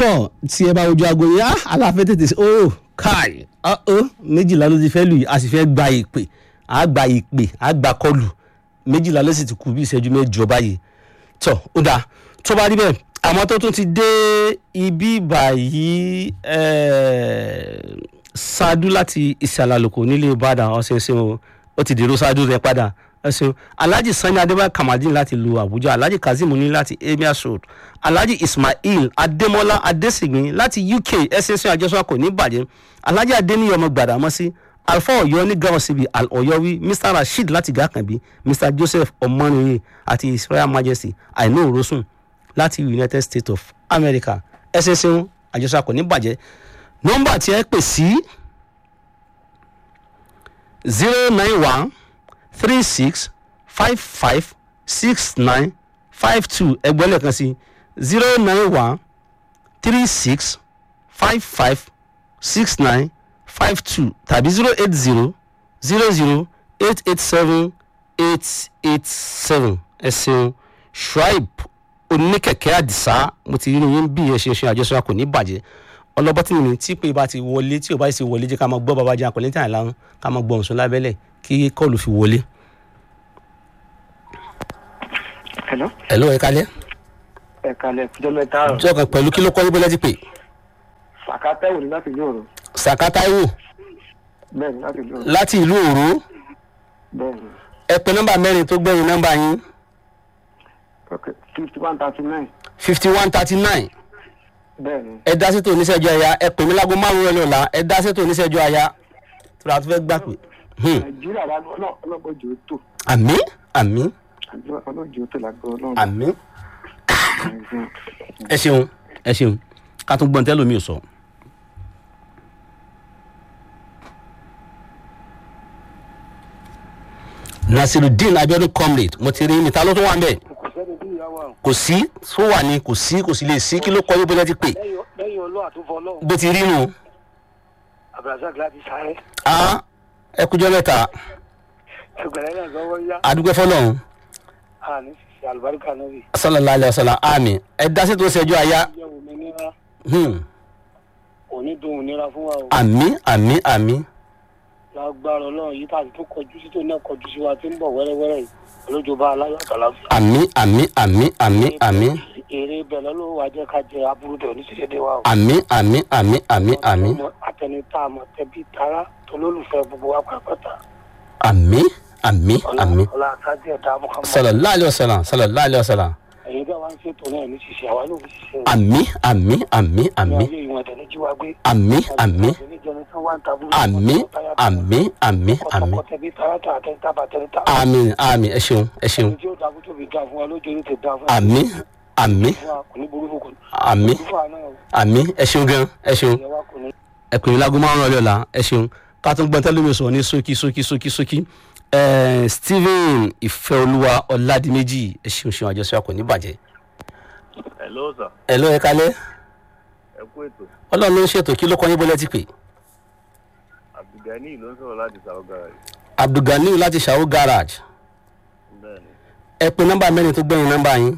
tọ́ tí ẹ bá wojú aago yẹn á aláfẹ́ tètè sí ó káì ó méjìlá ló ti fẹ́ lù yìí a sì fẹ́ gba ìpè á gba ìpè á gba kọlù méjìlá ló sì ti kù bí ìṣẹ́jú mẹ́jọ báyìí tọ́ ó dáa tó bá rí bẹ́ẹ̀ àmọ́ tó tún ti dé ibi báyìí ṣáájú láti ìsàlẹ̀ àlùkò nílé ìbàdàn ọ̀sẹ̀ ṣe o ó ti dèrò ṣáájú rẹ̀ padà ẹsìn alhaji sani adébáyé kamadin láti lu abuja alhaji kazeem ní láti emir road alhaji ismail adémọlá adésìgbín láti uk ẹsẹsẹ àjọṣọkọ ní ìbàjẹ́ alhaji adéníyàn ọmọ gbàdámọ́sí alfa ọ̀yọ́ ní gáwọn síbi ọ̀yọ́wí mr rasheed láti gàkànbí mr joseph ọmọnìyẹ àti his royal majesty àìní òrosùn láti united states of america ẹsẹsẹ àjọṣọkọ ní ìbàjẹ́ nọ́mbà tí ẹ pè sí zero nine one three six five five six nine five two ẹgbẹ́ lẹ́ẹ̀kan sí zero nine one three six five five six nine five two tàbí zero eight zero zero zero eight eight seven eight eight seven ẹ ṣeun shuaib oníkẹ̀kẹ́ àdìsá mo ti rí yín bí ẹ ṣe ṣe àjọṣe kò ní bàjẹ́ ọlọ́bọ́tì mi tí pé bá ti wọlé tí o bá sì wọlé jẹ́ ká máa gbọ́ bàbá jẹ́ àkọlé tí àìlá ká máa gbọ́ ọ̀sùn lábẹ́lẹ̀ kí kọ́ọ̀lù fi wọlé. hello. hello ẹ kalẹ́. ẹ kalẹ̀ fújọ́ mẹ́ta rọ̀. tí ọkàn pẹ̀lú kí ló kọ́ yín bọ́lá ti pè. sàkátẹ́wò ní láti ìlú òru. sàkátàíwò bẹ́ẹ̀ ni láti ìlú òru. láti ìlú òru bẹ́ẹ̀ ni ẹ pè nọ́mbà mẹ́rin tó gbẹ̀yìn nọ́mbà yín ok fifty one thirty nine fifty one thirty nine bẹ́ẹ̀ ni ẹ dá sí tò oníṣẹ́jú aya ẹ pè mí lágbo márùn-ún ẹ lọ́la ẹ dá sí tò oníṣẹ́jú aya tó ra tó fẹ́ gbà pé. Hmm. nàìjíríà ọlọ́gbọ́jọ́ tó àmì àmì ọlọ́jọ́ tó lágbó ọlọ́run. àmì ẹ ṣeun ẹ ṣeun ká tún gbọ́n tẹ́lómi ò sọ. nasirudeen abiodun comrade mo ti rí mi ta ló tún wà ń bẹ̀ kò sẹ́ni bí ìyá wa kò sí tó wà ní kò sí kò sí lè sí kí ló kọ́ yín bọ́lá ti pè lẹ́yìn lẹ́yìn ọlọ́ àtúfọ́ ọlọ́run bó ti rí nù. abdulrasaq láti sáré a ẹ kújọ mẹ́ta ẹgbẹ̀rẹ́ náà lọ́wọ́ yá adúgbò fọlọ́run àní ṣiṣẹ́ àlùbáríkà náà rí sallallahu alayhi wa sallam ami ẹ dasi tó ṣẹjú aya jẹ́ òmìnira hmm. òní dùn òmìnira fún wa o ami ami ami lágbára ọlọ́run yìí tàbí tó kọjú sí tó náà kọjú sí wa tí ń bọ̀ wẹ́rẹ́wẹ́rẹ́ yìí olójooba aláyọ̀ àtàlàfíà ami ami ami ami ami èrè ibẹ̀ lọ́lọ́wọ́ wa jẹ́ ká jẹ aburú dẹ̀ oníṣẹ́ṣẹ́ wa o ami ami ami ami ami àtẹnitá àmọ̀ tẹbí tara tolólùfẹ́ gbogbo wa pàápàá ami ami ami ọlá àkájẹ ẹ̀dá mọ́kànlá sallallahu alayhi wa sallam sallallahu alayhi wa sallam ẹ̀yin bá wa ń ṣètò náà ní ṣiṣẹ́ àwa ló ń ṣiṣẹ́ ami ami ami ní ami ayé ìwọ̀n ẹ̀dẹ̀ ní jíwá gbé ami ami ami ami ami ami ọkọ̀ tẹ̀bí tààtà àtẹ̀ntà bàtẹ̀ntà ami ami ẹ ṣeun ẹ ṣeun tí ó dàbí tó fi dá fún wa lójú orí ti dá fún ami ami wa kò ní burú fún kò ní ami burú fún wa náà ami ẹ ṣeun gan ẹ ṣeun. ìyẹn wa kò ní. ẹ pè mí lágó márùn ọlẹ́ ọ̀la ẹ ṣeun ká tún gbọ́n tẹ́lẹ̀ mi sọ̀rọ̀ ní ṣókí ṣókí ṣókí ṣókí Eh, stephen ìfẹ́olúwa ọ̀làdìmẹ́jì ẹ ṣeun ṣeun àjọṣe wa kò ní bàjẹ́. hello sir ẹ ló ẹ kalẹ́ ẹ kú ètò ọlọ́run ló ń ṣètò kí ló kọ́ yín bọ́lẹ́ ti pè. abdulgani ló ń sọ̀rọ̀ láti south garage abdulganiu láti ṣàwó garage bẹ́ẹ̀ ni ẹ pe nọ́mbà mẹ́rin tó gbẹ̀yìn nọ́mbà yín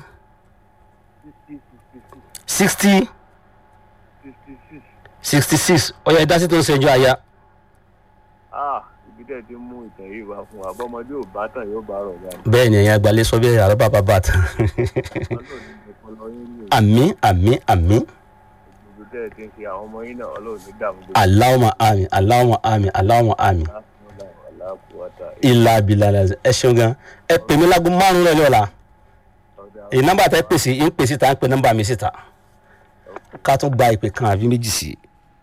sixty sixty sixty sixty six sixty six ọ̀yà ìdásí tó ń ṣẹjọ́ àyà ah ibi tẹ́ ẹ ti mú ìtàn yìí wá fún wa bọ́mọdé ò bá tàn yóò bá rọ̀ báyìí bẹ́ẹ̀ ni ẹ̀yin àgbàlẹ̀ sọ bẹ́ẹ̀ àrọ́ bàbá bàtà ọlọ́run ní ọpọlọ yín ní àmì àmì àmì ibi tẹ́ ẹ ti ń ṣe àwọn ọmọ yín náà ọlọ́run ní dààmú gbé aláwọ̀ àmì aláwọ̀ àmì aláwọ̀ àmì ilà abilà ẹ ṣeun gan ẹ pè mí lágún márùn lọ́lẹ́ ọ̀la èyí nọ́mbà tẹ́ pèsè ń pèsè tá ń pè nọ́mbà mi síta ká tún gba ìpè kan àbí méjì sí i.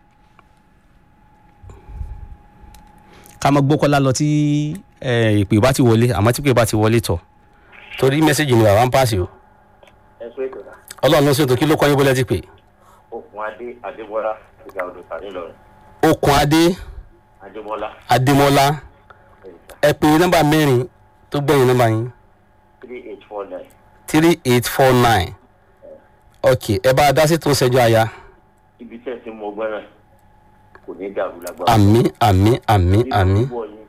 ká mọ gbókọ́lá lọ tí eh, ìpè bá ti wọlé àmọ́ tí ìpè bá ti wọlé tọ̀ torí mẹ́sẹ̀gì ni bàbá ń pàṣẹ o ẹ sọ ètò náà ọlọ́run ló ṣètò kí ló kọ́ yín bọ́lẹ́ ti pè okùn adé adébọlá ìgbà odò tàbí lọrin okùn adé adébọlá adémọlá ẹ pè nọ́mbà mẹ́rin tó gbẹ̀yìn nọ́mbà yín three eight four nine three eight four nine ok ẹ bá a dá sí tó ń ṣẹjọ́ àyà ibi tẹ́ ẹ ti mú ọgbẹ́ náà kò ní dàrú lágbára. àmì àmì àmì àmì Ìwọ yín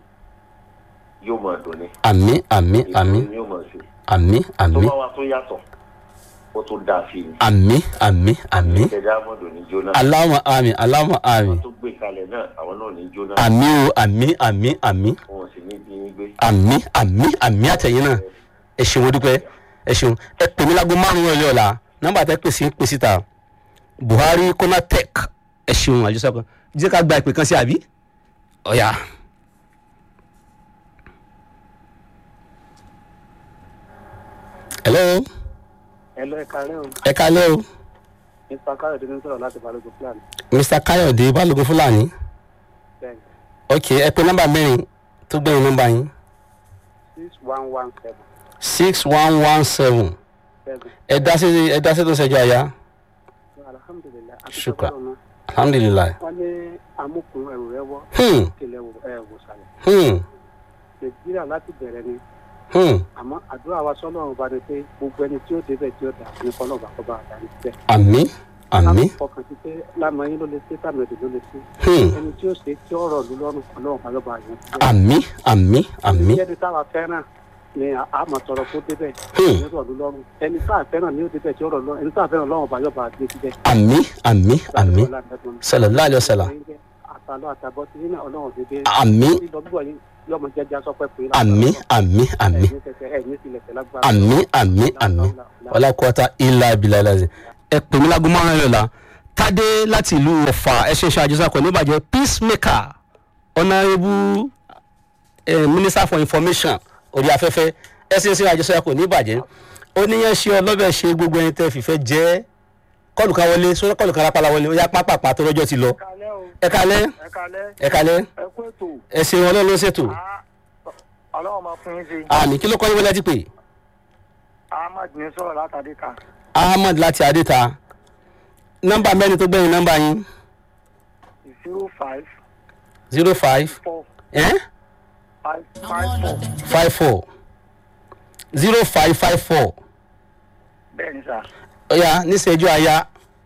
yóò máa dùn ní. àmì àmì àmì Ìwọ yóò máa ṣe. àmì tó àmì bá wa tó yàtọ̀ ó tún dáa sí i àmì àmì àmì ìṣẹ̀dá mọ́dọ̀ ní jóná aláwọ̀ àmì aláwọ̀ àmì tó gbé kalẹ̀ náà àwọn náà ní jóná àmì o àmì àmì àmì wọn sì ní bí yín gbé àmì àmì àmì àtẹ̀yìn náà ẹ ṣeun dúpẹ́ ẹ ṣeun ẹ pè mí lágbo márùn-ún ọ̀lẹ́ ọ̀la nọ́mbà tẹ́ pèsè pè síta buhari konatec ẹ ṣeun àjọṣe kan jẹ́ ká gba ìpè kan sí àbí ọ̀ya. hello ẹ lọ ẹka rẹ o ẹ kalẹ́ o mr káyọ̀dé ní sọ̀rọ̀ láti balógun plan mr kayode balógun fúlàní ten ok ẹ pè nọ́mbà mẹ́rin tó gbẹ̀yìn nọ́mbà yín six one one seven six one one seven seven ẹ dá sí ẹ dá sí tó ń ṣẹjọ àyà alhamdulilayi Shukra. alhamdulilayi. wọn ní amúkùn ẹrù rẹ wọ Hmm. kílẹ̀ wò ẹ wò sàlẹ̀ Hmm. nàìjíríà láti bẹ̀rẹ̀ ni Hmm. àmọ́ àdúrà wa sọ́lọ́run bá ní pé gbogbo ẹni tí ó débẹ̀ tí ó dà ní kọ́lọ́ọ̀bà kọ́ bá dà ní síbẹ̀. àmì àmì fọkàn sí pé lámọ̀yìn ló lè ṣe tàmẹ̀dì ló lè ṣe Hmm. ẹni tí ó ṣe tí ó rọ̀ lù lọ́rùn ọlọ́run bá lọ́ba yẹn síbẹ̀. àmì àmì àmì ẹni táwa fẹ́ràn ni a máa tọrọ kó débẹ̀ Hmm. ní rọ̀ lù lọ́rùn ẹni tá a fẹ́ràn ni ó débẹ̀ tí ó rọ̀ lọ́rùn ẹni tá a fẹ́ràn ọlọ́run bá yọba gbé síbẹ̀. àmì àmì àmì sallallahu alaihi wasallam àtàlọ́ àtàbọ̀ tí nínú ọlọ́run dédé àmì lílọ bíbọ̀ yìí yọmọ jẹjẹ sọpẹ́ pé àmì àmì àmì ẹ̀yìn tilẹ̀ tẹ̀ lágbára. àmì àmì àmì ọlákùúta ilà abilà ilàzẹ ẹ pè mí lágùn márùn ẹ̀rọ la tádé láti ìlú ọ̀fà ẹ ṣe ṣe àjọṣe ní ìbàjẹ́ peacemaker honourable eh, minister for information orí afẹ́fẹ́ ẹ ṣe ṣe àjọṣe kò ní ìbàjẹ́ ó ní yẹn ṣe ọlọ́bẹ̀ ṣe gbogbo ẹni tẹ́ fìfẹ́ jẹ́ kọlù kan wọlé sọ kọlù kan rápálá wọlé ó yá pápápá tó lọ́jọ́ ti lọ kalẹ́ o ẹ kalẹ́ ẹ kalẹ́ ẹ kalẹ́ ẹ kú ètò ẹ ṣe wọn lọ́nà ṣètò ọlọ́run máa fún yín sí àmì kí ló kọ́ yín wọlé ti pè ahmad ní sọ̀rọ̀ látàdé ká ahmed láti adéta nọ́mbà mẹ́rin tó gbẹ̀yìn nọ́mbà yín zero five zero five four eh? five five four five four zero five five four bẹ́ẹ̀ ni sà ọ̀ya níṣẹ́jú àyà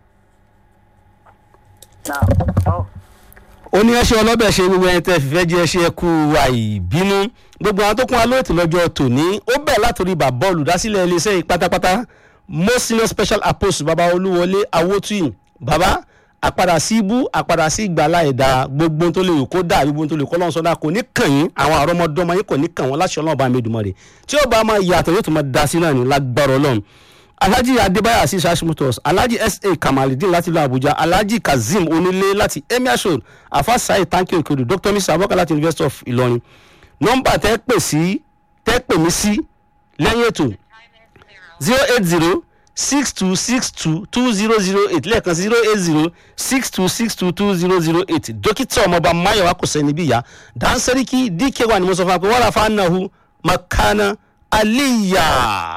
náà ọ́ ó ní ẹṣẹ́ ọlọ́bẹ̀ ṣe gbogbo ẹni tẹ́ fìfẹ́ jẹ́ ẹṣẹ́ ẹkú àìbínú gbogbo àwọn tó kún alóòtú lọ́jọ́ tòní ó bẹ̀ látòrí bàbá olùdásílẹ̀ iléeṣẹ́ yìí pátápátá most senior special apostle baba olúwọlé awótúyìn baba àpadà sí ibú àpadà sí ìgbàlá ẹ̀dá gbogbo tó lè wò kó dà gbogbo tó lè kọ́ lọ́n sọ́dá kò ní kàn yín àwọn àrọ́mọdọ́mọ yín kò ní kàn wọ́n láṣọ ọlọ́run bá mi dùnmọ́ rẹ̀ tí ó bá máa yàtọ̀ yóò tún máa da sí náà ní lágbára ọlọ́run alhaji adébáyà asis hashimotos alhaji sa kamalidin láti ìlú abuja alhaji kazeem onílé láti emir road afa saheed tanki okeodo dr mr abubakar láti university of ìlọrin nọmba tẹ́ pè sí tẹ́ pè mí sí lẹ́yìn ètò zero eight zero six two six two two zero zero eight lẹ́ẹ̀kan sí zero eight zero six two six two two zero zero eight dókítà ọmọọba mayowa kò sẹ́ni bí ìyá dansariki dk wa ni mo sọ fún wa pé wọ́n rà fún anahu makana aliya.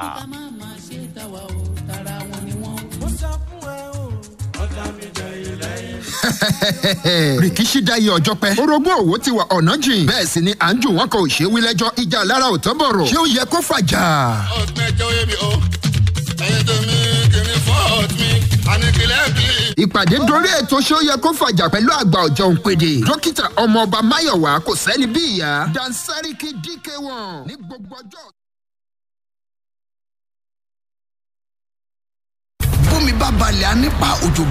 rìkíṣí dáyé ọjọ́ pẹ́. orogún òwò ti wà ọ̀nà jìn. bẹ́ẹ̀ sì ni à ń jù wọ́n kan ò ṣe é wí lẹ́jọ́ ìjà lára ò tán bọ̀rọ̀. ṣé ó yẹ kó fàjà? ọ̀gbẹ́jọ́ yé mi o ẹ̀yin tó mi kìíní fọ́ọ̀t mi àníkìlẹ̀ bí. ìpàdé dorí ètò ṣé ó yẹ kó fàjà pẹ̀lú àgbà ọ̀jọ̀ òǹpẹ̀dẹ̀. dókítà ọmọọba máyọ̀wá kò sẹ́ni bí ìyá. dansariki dk1 ní gbogbo ọjọ́. bómi bá balẹ̀ á nípa òjò